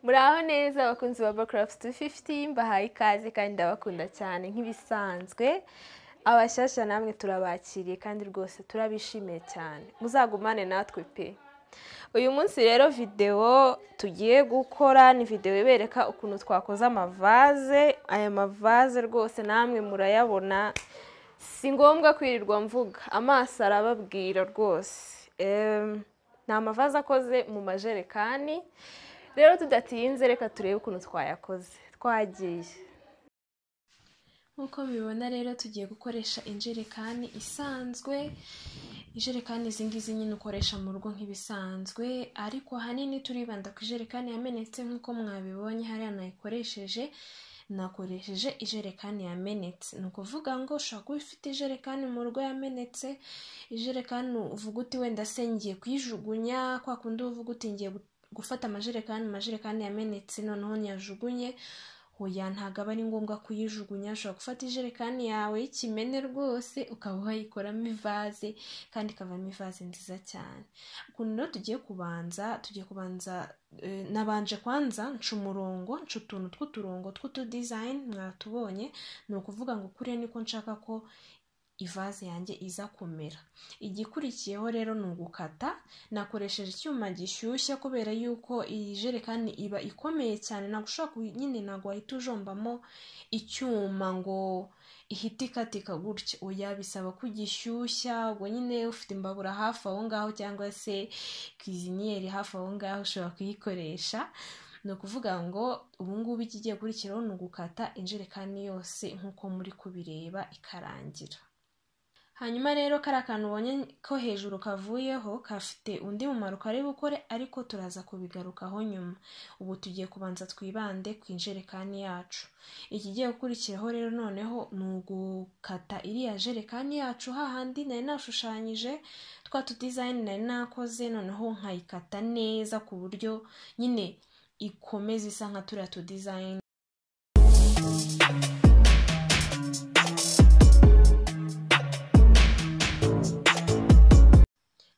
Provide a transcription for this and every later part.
muraho neza abakunzi ba bakarafu tu fifuti mbahaye ikaze kandi ndabakunda cyane nk'ibisanzwe abashyashya namwe turabakiriye kandi rwose turabishimiye cyane muzagumane natwe pe uyu munsi rero videwo tugiye gukora ni videwo ibereka ukuntu twakoze amavaze aya mavaze rwose namwe murayabona si ngombwa kwirirwa mvuga amaso arababwira rwose Em, ni amavaze akoze mu majerekani rero tudatinze reka turebe ukuntu twayakoze twagiye nk'uko mubibona rero tugiye gukoresha injerekani isanzwe ijerekani izi ngizi nyine ukoresha mu rugo nk'ibisanzwe ariko ahanini turibanda ku ijerekani yamenetse nk'uko mwabibonye hariya nayikoresheje nakoresheje ijerekani yamenetse ni ukuvuga ngo ushobora kuba ufite ijerekani mu rugo yamenetse ijerekani uvuga uti wenda se ngiye kuyijugunya kwa kundi uvuga uti ngiye gu- gufata amajerekani amajerekani yamenetse noneho nyajugunye hoya ntabwo aba ari ngombwa kuyijugunya ushobora gufata ijerekani yawe y'ikimene rwose ukaba wayikoramo ivaze kandi ikavamo ivaze nziza cyane ukuntu rero tugiye kubanza tugiye kubanza eh, nabanje kwanza nca umurongo nca utuntu tw'uturongo tw'utudizayini mwatubonye ni ukuvuga ngo kuriya niko nshaka ko ivaze yanjye iza kumera igikurikiyeho rero ni ugukata nakoresheje icyuma gishyushya kubera yuko iyi jerekani iba ikomeye cyane ntabwo ushobora kuyi- nyine ntabwo wahita ujombamo icyuma ngo ihite ikatika gutya oya bisaba ko ugishyushya ubwo nyine ufite imbabura hafi aho ngaho cyangwa se kwiziniyeri hafi aho ngaho ushobora kuyikoresha ni ukuvuga ngo ubu ngubu ikigiye kurikiraho ni ugukata injerekani yose nk'uko muri kubireba ikarangira hanyuma rero kariya kantu ubonye ko hejuru kavuyeho kafite undi mumaro kari bukore ariko turaza kubigarukaho nyuma ubu tugiye kubanza twibande ku injerekani yacu ikigiye gukurikiraho rero noneho ni ugukata iriya jerekani yacu hahandi nari nashushanyije twa tudizayini nari nakoze noneho nkayikata neza ku buryo nyine ikomeza isa nka turiya tudizayini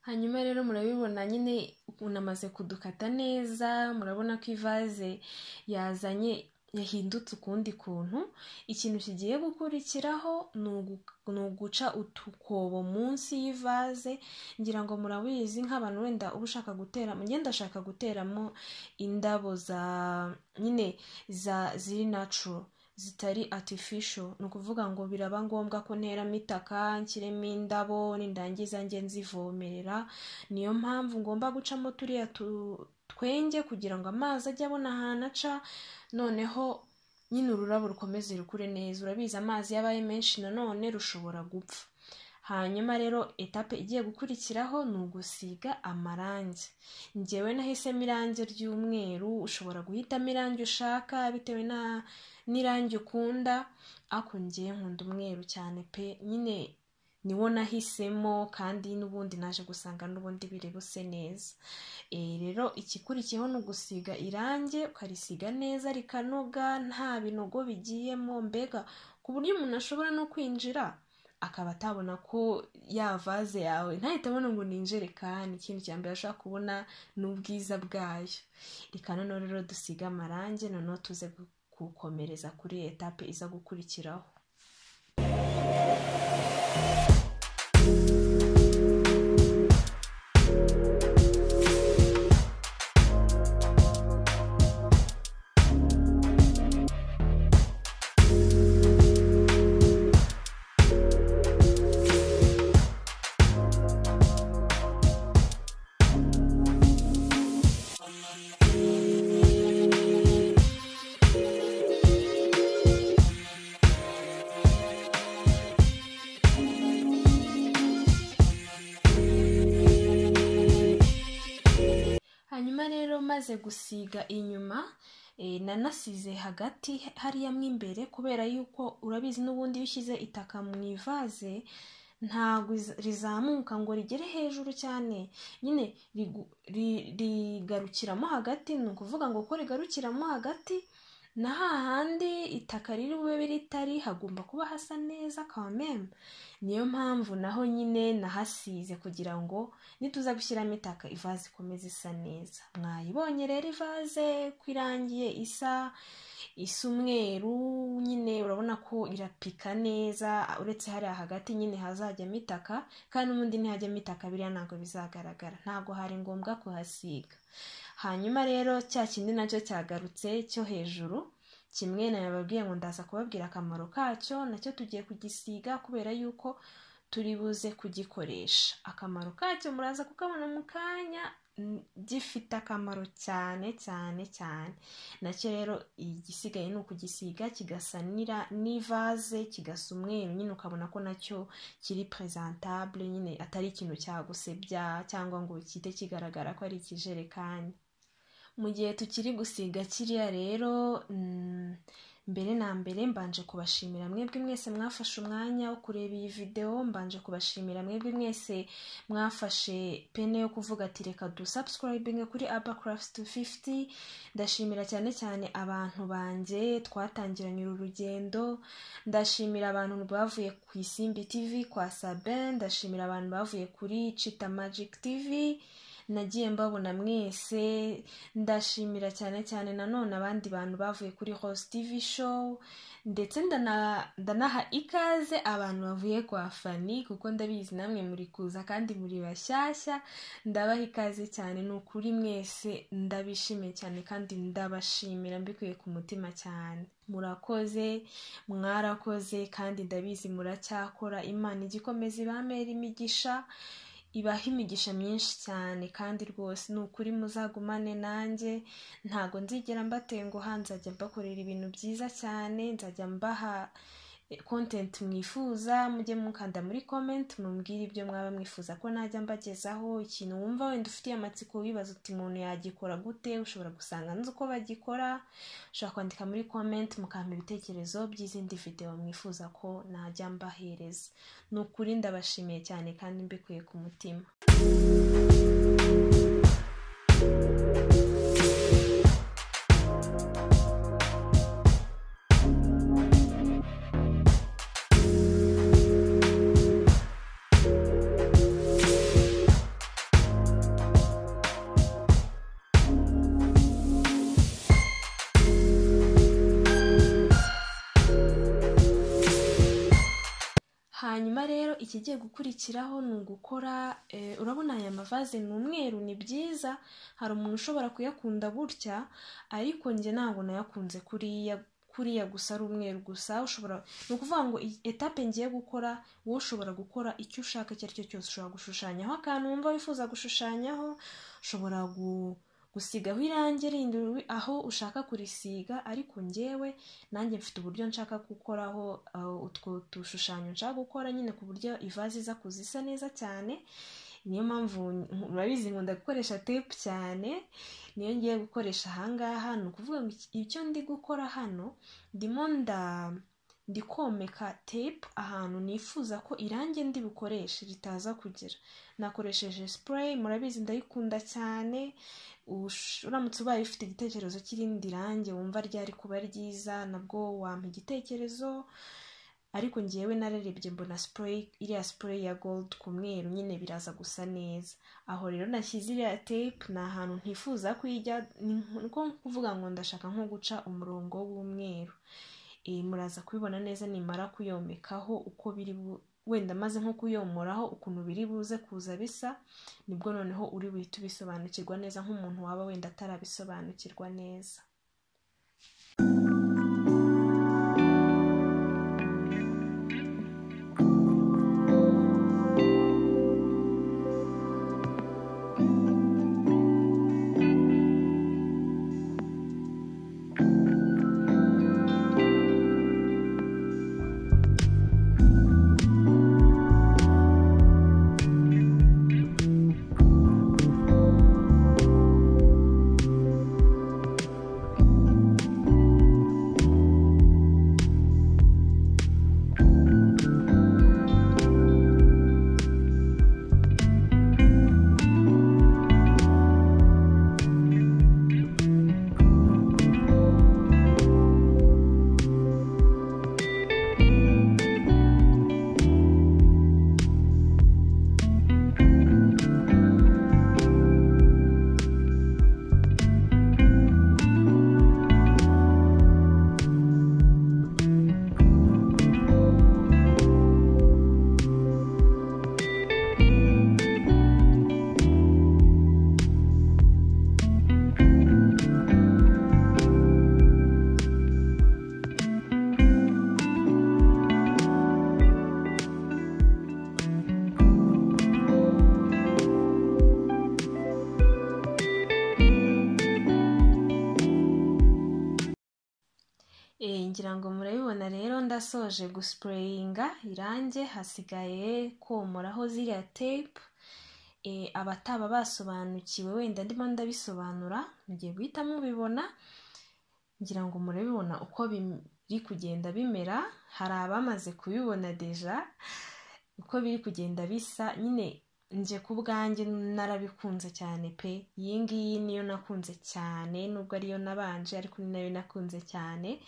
hanyuma rero murabibona nyine unamaze kudukata neza murabona ko ivaze yazanye yahindutse ukundi kuntu ikintu kigiye gukurikiraho ni ugu- ni uguca utukobo munsi y'ivaze ngira ngo murabizi nk'abantu wenda uba ushaka gutera ngenda ashaka guteramo indabo za nyine za ziri natural zitari artificial ni ukuvuga ngo biraba ngombwa ko nteramo itaka nshyiremo indabo nindangiza njye nzivomerera niyo mpamvu ngomba gucamo turiya tu- twenge kugira ngo amazi ajye abona ahantu aca noneho nyine ururabo rukomeze rukure neza urabizi amazi iyo abaye menshi nanone rushobora gupfa hanyuma rero etape igiye gukurikiraho ni ugusiga amarangi njyewe nahisemo irangi ry'umweru ushobora guhitamo irangi ushaka bitewe na n'irangi ukunda ariko ngiye nkunda umweru cyane pe nyine niwo nahisemo kandi n'ubundi naje gusanga n'ubundi biri buse neza Eh, rero ikikurikiyeho ni ugusiga irangi ukarisiga neza rikanoga nta binogo bigiyemo mbega ku buryo umuntu ashobora no kwinjira akaba atabona ko ya vaze yawe ntahita abona ngo ni injerekani ikintu cya mbere ashobora kubona ni ubwiza bwayo reka noneho rero dusige amarangi noneho tuze gu- gukomereza kuri etape iza gukurikiraho hanyuma rero maze gusiga inyuma eh, nanasize hagati hariya mo imbere kubera yuko urabizi n'ubundi iyo ushyize itaka mu ivaze ntabwo iz- rizamuka ngo rigere hejuru cyane nyine rigu- ri- rigarukiramo hagati ni ukuvuga ngo ko rigarukiramo hagati na hahandi itaka riri bube ritari hagomba kuba hasa neza kameme niyo mpamvu naho nyine nahasize kugira ngo nituza gushyiramo itaka ivaze ikomeze isa neza mwayibonye rero ivaze ko irangiye isa isa umweru nyine urabona ko irapika neza uretse hariya hagati nyine hazajyamo itaka kandi n'ubundi ntihajyamo itaka biriya ntabwo bizagaragara ntabwo hari ngombwa kuhasiga hanyuma rero cya kindi nacyo cyagarutse cyo hejuru kimwe nababwiye ngo ndaza kubabwira akamaro kacyo nacyo tugiye kugisiga kubera yuko turi buze kugikoresha akamaro kacyo muraza kukabona mu kanya gifite akamaro cyane cyane cyane nacyo rero igisigaye ni ukugisiga kigasa n'ivaze kigasa umweru nyine ukabona ko nacyo kiri presentabule nyine atari ikintu cyagusebya cyangwa ngo kite kigaragara ko ari ikijerekani mu gihe tukiri gusiga kiriya rero mbere na mbere mbanje kubashimira mwebwe mwese mwafashe umwanya wo kureba iyi videwo mbanje kubashimira mwebwe mwese mwafashe pene yo kuvuga ati reka dusubscribinge kuri abacraft 250 ndashimira cyane cyane abantu banjye twatangiranye uru rugendo ndashimira abantu bavuye ku isimbi tv kwa saben ndashimira abantu bavuye kuri chita magic tv nagiye mbabona mwese ndashimira cyane cyane nanone abandi bantu bavuye kuri hose tv show ndetse ndanaha ikaze abantu bavuye kwa fani kuko ndabizi namwe muri kuza kandi muri bashyashya ndabaha ikaze cyane ni ukuri mwese ndabishimiye cyane kandi ndabashimira mbikuye ku mutima cyane murakoze mwarakoze kandi ndabizi muracyakora imana igikomeza ibamera imigisha ibaha imigisha myinshi cyane kandi rwose ni ukuri muzagumane nanjye ntabwo nzigera mbatenguha nzajya mbakorera ibintu byiza cyane nzajya mbaha kontenti mwifuza mujye mukanda muri komenti mumbwire ibyo mwaba mwifuza ko najya mbagezaho ikintu wumva wenda ufitiye amatsiko wibaza uti umuntu yagikora gute ushobora gusanga nzi uko bagikora ushobora kwandika muri komenti mukampa ibitekerezo by'izindi videwo mwifuza ko najya mbahereza ni ukuri ndabashimiye cyane kandi mbikuye ku mutima hanyuma rero ikigiye gukurikiraho ni ugukora urabona aya mavaze ni umweru ni byiza hari umuntu ushobora kuyakunda gutya ariko njye ntabwo nayakunze kuriya kuriya gusa ari umweru gusa ushobora ni ukuvuga ngo etape ngiye gukora wowe ushobora gukora icyo ushaka icyo ari cyo cyose ushobora gushushanyaho akantu wumva wifuza gushushanyaho ushobora gu gusigaho irangi rindi aho ushaka kurisiga ariko ngewe nanjye mfite uburyo nshaka gukoraho utwo dushushanyo nshaka gukora nyine ku buryo ivaze iza kuzisa neza cyane niyo mpamvu murabizi nkunda gukoresha tepu cyane niyo ngiye gukoresha ahangaha ni ukuvuga ngo icyo ndi gukora hano ndimo nda ndi komeka tepu ahantu nifuza ko irangi ndi bukoreshe ritaza kugira nakoresheje sipureyi murabizi ndayikunda cyane uramutse ubaye ufite igitekerezo cy'irindi rangi wumva ryari kuba ryiza nabwo wampa igitekerezo ariko ngewe nararebye mbona sipureyi iriya sipureyi ya gold ku mweru nyine biraza gusa neza aho rero nashyize iriya tepu ni ahantu ntifuza kuyijya ni ko kuvuga ngo ndashaka nko guca umurongo w'umweru muraza kubibona neza nimara kuyomekaho uko biri wenda maze nko kuyomoraho ukuntu biri buze kuza bisa nibwo noneho uri buhite ubisobanukirwa neza nk'umuntu waba wenda atarabisobanukirwa neza ngira ngo murabibona rero ndasoje gusipureyinga irange hasigaye komuraho ziriya tepu abataba basobanukiwe wenda ndimo ndabisobanura mugiye guhita mubibona ngira ngo murabibona uko biri kugenda bimera hari abamaze kubibona deja uko biri kugenda bisa nyine nje ku bwanjye narabikunze cyane pe iyi ngiyi niyo nakunze cyane nubwo ariyo nabanje ariko ni nayo nakunze cyane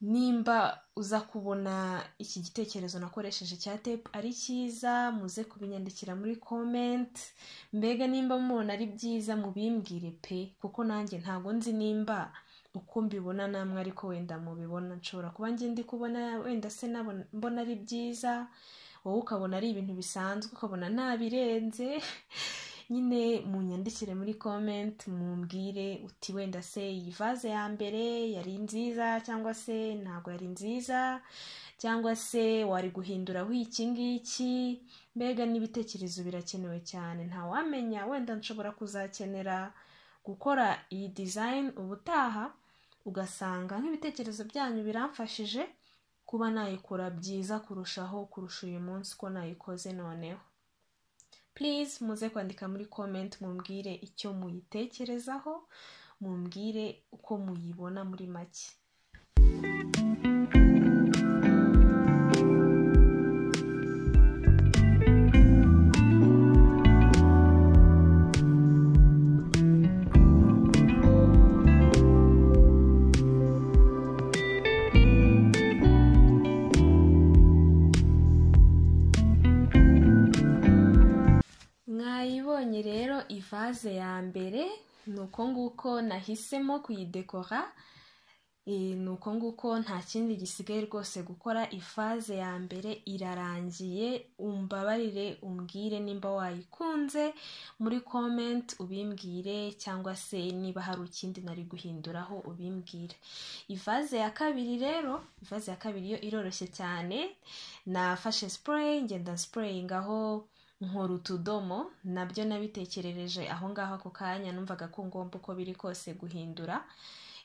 nimba uza kubona iki gitekerezo nakoresheje cya tepu ari cyiza muze kubinyandikira muri komenti mbega nimba mubona ari byiza mubimbwire pe kuko nanjye ntabwo nzi nimba uko mbibona namwe ariko wenda mubibona nshobora kuba ngenda kubona wenda se mbona ari byiza wowe ukabona ari ibintu bisanzwe ukabona ntabirenze nyine munyandikire muri komenti mumbwire uti wenda se iyi vaze ya mbere yari nziza cyangwa se ntabwo yari nziza cyangwa se wari guhinduraho iki ngiki mbega n'ibitekerezo birakenewe cyane ntawamenya wenda nshobora kuzakenera gukora iyi dizayini ubutaha ugasanga nk'ibitekerezo byanyu biramfashije kuba nayikora byiza kurushaho kurusha uyu munsi uko nayikoze noneho purize muze kwandika muri komenti mumbwire icyo muyitekerezaho mumbwire uko muyibona muri make mwayibonye rero ivaze ya mbere ni uko nguko nahisemo kuyidekora ni uko nguko nta kindi gisigaye rwose gukora ivaze ya mbere irarangiye umbabarire umbwire nimba wayikunze muri komenti ubimbwire cyangwa se niba hari ikindi nari guhinduraho ubimbwire ivaze ya kabiri rero ivaze ya kabiri yo iroroshye cyane nafashe sipureyi ngenda sipureyingaho nkora utudomo nabyo nabitekerereje aho ngaho ako kanya numvaga ko ngomba uko biri kose guhindura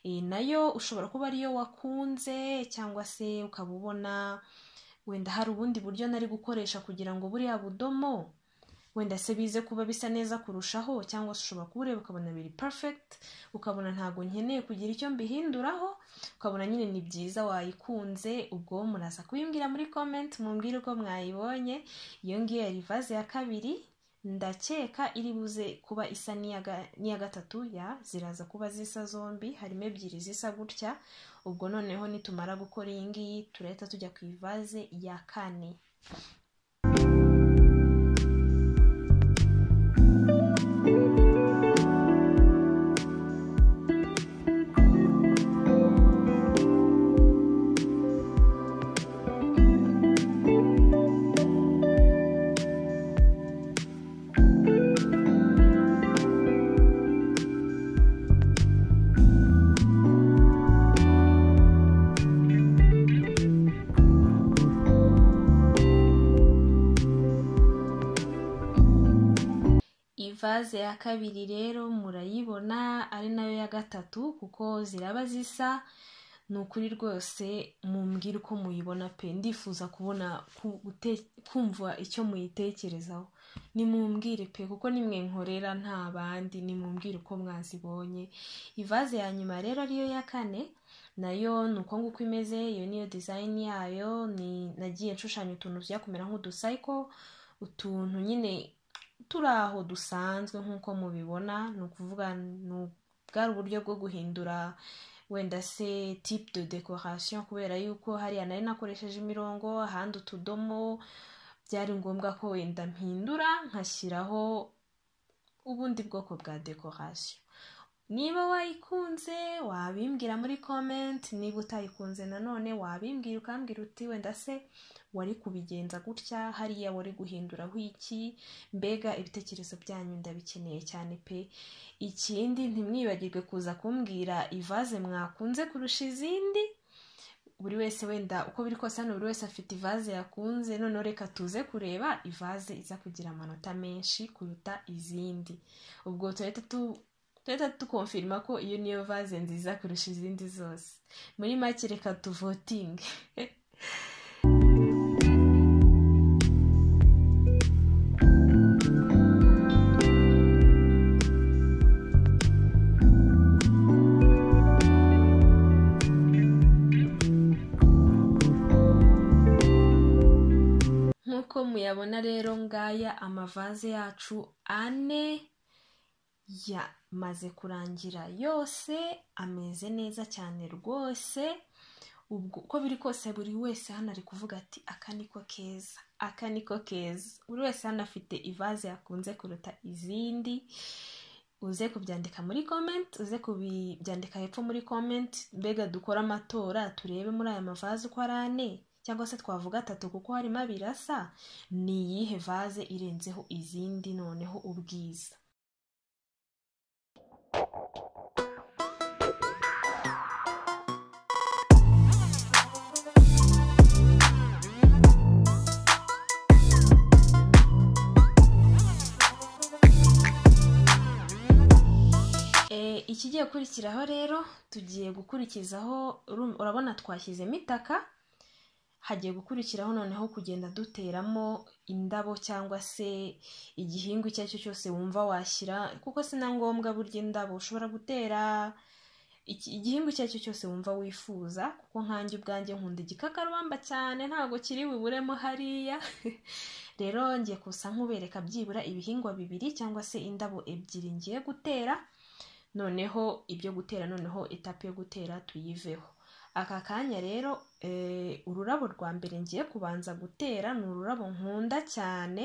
nayo ushobora kuba ariyo wakunze cyangwa se ukaba ubona wenda hari ubundi buryo nari gukoresha kugira ngo buriya budomo wenda se bize kuba bisa neza kurushaho cyangwa se ushobora kubureba ukabona biri perfect ukabona ntabwo nkeneye kugira icyo mbihinduraho ukabona nyine ni byiza wayikunze ubwo muraza kubimbwira muri comment mumbwire uko mwayibonye iyo ngiyo yari vaze ya kabiri ndakeka iri buze kuba isa n'iya gatatu ya ziraza kuba zisa zombi harimo ebyiri zisa gutya ubwo noneho nitumara gukora iyi ngiyi turahita tujya ku ivaze ya kane ivaze ya kabiri rero murayibona ari nayo ya gatatu kuko ziraba zisa ni ukuri rwose mumbwire uko muyibona pe ndifuza kubona kumva icyo muyitekerezaho nimumbwire pe kuko nimwe nkorera nta bandi nimumbwire uko mwazibonye ivaze ya nyuma rero ariyo ya kane nayo ni uko nguko imeze iyo niyo dizayini yayo ni nagiye nshushanya utuntu tujya kumera nk'udusayiko utuntu nyine turi aho dusanzwe nk'uko mubibona ni ukuvuga bwari uburyo bwo guhindura wenda se tipe de decoration kubera yuko hariya nari nakoresheje imirongo ahandi utudomo byari ngombwa ko wenda mpindura nkashyiraho ubundi bwoko bwa decoration niba wayikunze wabimbwira muri komenti niba utayikunze nanone wabimbwira ukambwira uti wenda se wari kubigenza gutya hariya wari guhinduraho iki mbega ibitekerezo byanyu ndabikeneye cyane pe ikindi ntimwibagirwe kuza kumbwira ivaze mwakunze kurusha izindi buri wese wenda uko biri kose hano buri wese afite ivaze yakunze noneho reka tuze kureba ivaze iza kugira amanota menshi kuruta izindi ubwo turahita duhita dukomfirima ko iyo niyo vaze nziza kurusha izindi zose muri make reka tuvotinge nk'uko muyabona rero ngaya amavaze yacu ane yamaze kurangira yose ameze neza cyane rwose ubwo uko biri kose buri wese hano ari kuvuga ati aka niko keza aka niko keza buri wese hano afite ivaze yakunze kuruta izindi uze kubyandika muri komenti uze kubyandika hepfo muri komenti mbega dukore amatora turebe muri aya mavaze uko ari ane cyangwa se twavuga atatu kuko harimo abiri asa ni iyihe vaze irenzeho izindi noneho ubwiza Eh, ikigiye gukurikiraho rero tugiye gukurikizaho uru- urabona twashyizemo itaka hagiye gukurikiraho noneho kugenda duteramo indabo cyangwa se igihingwa icyo ari cyo cyose wumva washyira kuko si na ngombwa burya indabo ushobora gutera iki- igihingwa icyo ari cyo cyose wumva wifuza kuko nkanjye ubwanjye nkunda igikakarubamba cyane ntabwo kiri buburemo hariya rero ngiye kusa nk'ubereka byibura ibihingwa bibiri cyangwa se indabo ebyiri ngiye gutera noneho ibyo gutera noneho etape yo gutera tuyiveho aka kanya rero eh, ururabo rwa mbere ngiye kubanza gutera ni ururabo nkunda cyane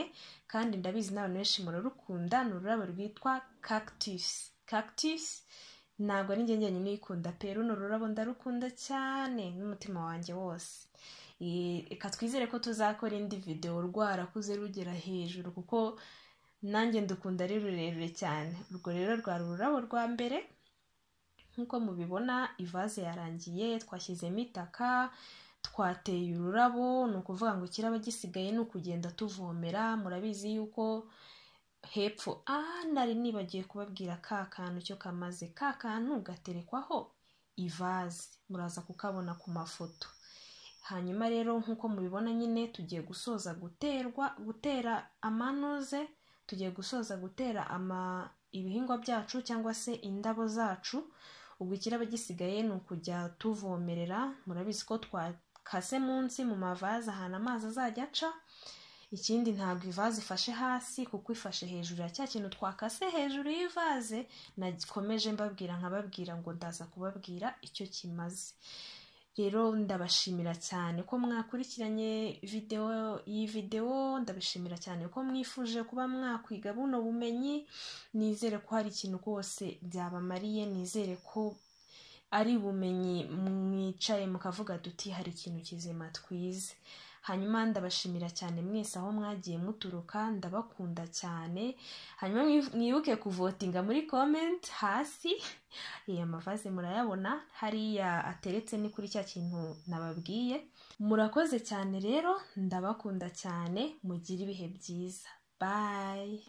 kandi ndabizi n'abantu benshi murarukunda ni ururabo rwitwa cactus cactus ntabwo ari njye njyenyine uyikunda pe runo rurabo ndarukunda cyane n'umutima wanjye wose Eh, reka twizere ko tuzakora indi videwo rwarakuze rugera hejuru kuko nanjye ndukunda ari rurerure cyane urwo rero rwari ururabo rwa mbere nk'uko mubibona ivaze yarangiye twashyizemo itaka twateye ururabo ni ukuvuga ngo kiraba gisigaye ni ukugenda tuvomera murabizi yuko hepfo ah nari nibagiye kubabwira ka kantu cyo kamaze ka kantu gaterekwaho ivaze muraza kukabona ku mafoto hanyuma rero nk'uko mubibona nyine tugiye gusoza guterwa gutera amanuze tugiye gusoza gutera ama ibihingwa byacu cyangwa se indabo zacu ubwo ikiraba gisigaye ni ukujya tuvomerera murabizi ko twakase munsi mu mavaze ahantu amazi azajya aca ikindi ntabwo ivaze ifashe hasi kuko ifashe hejuru ya cya kintu twakase hejuru y'ivaze nakomeje mbabwira nkababwira ngo ndaza kubabwira icyo kimaze rero ndabashimira cyane ko mwakurikiranye videwo iyi videwo ndabishimira cyane ko mwifuje kuba mwakwiga buno bumenyi nizere ko hari ikintu rwose byabamariye nizere ko ari ubumenyi mwicaye mukavuga tuti hari ikintu kizima twize hanyuma ndabashimira cyane mwese aho mwagiye muturuka ndabakunda cyane hanyuma mwi- mwibuke kuvotinga muri comment hasi aya mavaze murayabona hariya ateretse ni kuri cya kintu nababwiye murakoze cyane rero ndabakunda cyane mugire ibihe byiza bye